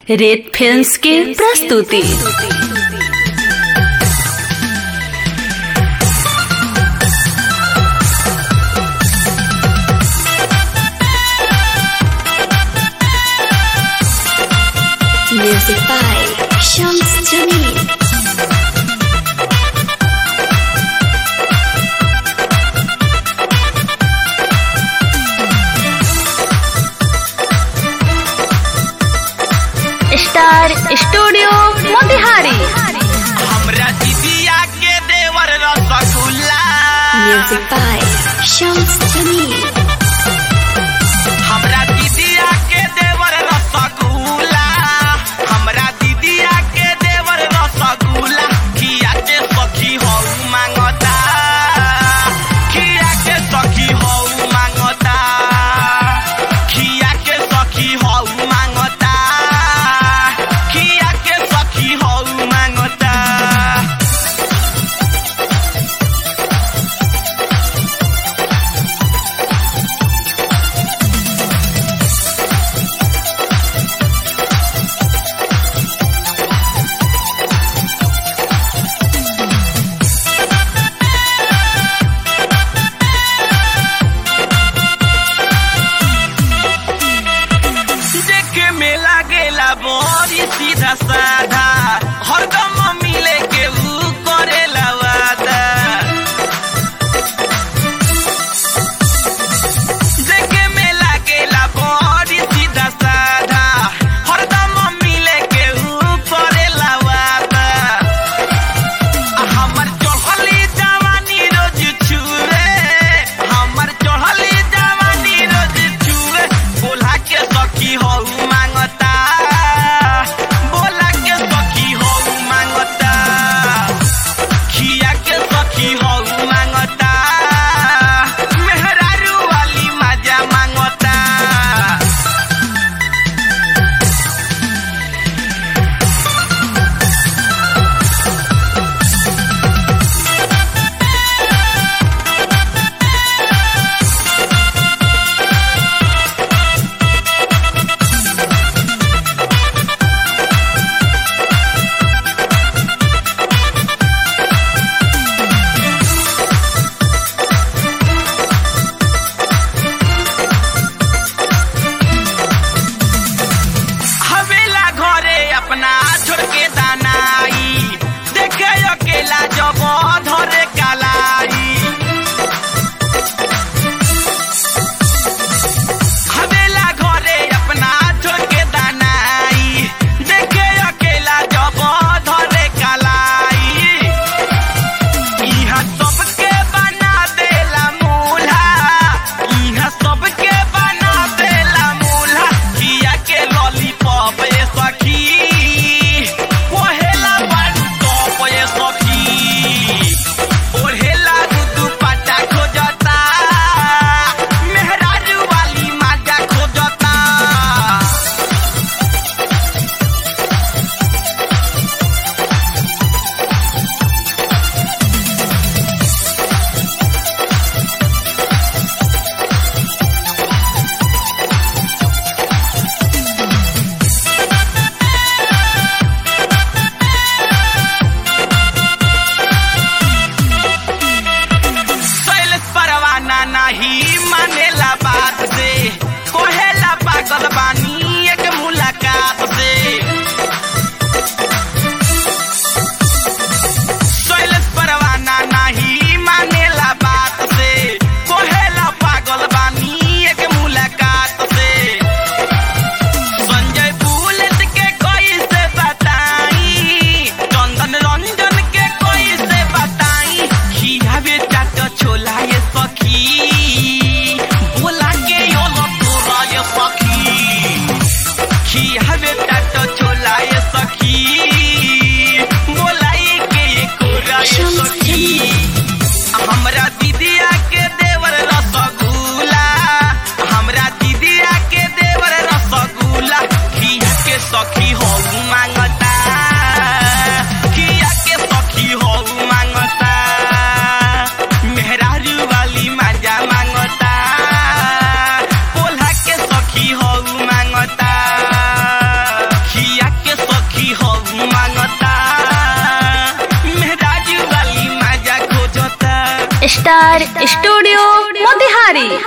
रेत फिल्म्स की प्रस्तुति music by Shams Jamil star studio Motihari हमरा दीदिया के देवर रसगुल्ला म्यूजिक बाय शम्स जमील हमरा दीदिया के देवर रसगुल्ला हमरा दीदिया के देवर रसगुल्ला खिया के सखी हौ मांगता खिया के सखी हौ मांगता खिया के सखी हौ मांगता खिया के सखी हौ मांगता देखे में लागेला बड़ी सीधा साधा हरदम मिले के ऊ करेला वादा देखे में लागेला बड़ी सीधा साधा हरदम मिले के ऊ करेला वादा हमर चढ़ली जवानी रोज छुए हमर चढ़ली जवानी रोज छुए बोला के सखी हौ मांगता बोला के सखी हौ मांगता खिया के सखी हौ मांगता मेहरारू वाली मजा मांगता हवेला घरे अपना छोड़ के दानाई देखे अकेला जब धरे कालाई हवेला घरे अपना छोड़ के दानाई देखे अकेला जब धरे कालाई इहा सबके बना देला मूल्हा इहा सबके बना देला मूल्हा किया के लॉलीपॉप ये सखी ओहेला बाडू टॉप ये सखी ओहेला दूधू पाटा खोजता मेहरारू वाली माजा खोजता शैलेश परवाना नहीं मानेला बात से कोहेला पागल बानी एक मुलाकात से शैलेश परवाना नहीं मानेला बात से कोहेला पागल बानी एक मुलाकात से संजय बुलेट के कोई से बताई चंदन रंजन के कोई से बताई खियावे चाट छोला ये सखी बोला के यो तोरा ये सखी खियावे चाट छोला ये सखी बोलाई के ये कोरा ये सखी हमरा दीदिया के देवर रसगुल्ला हमरा दीदिया के देवर रसगुल्ला खिया के सखी हो मांगता खिया के सखी हो मांगता मेहरारू वाली मजा मांगता पोल्हा के सखी हो मांगता खिया मांगता मेहराज वाली मजा खोजता स्टार स्टूडियो मोतिहारी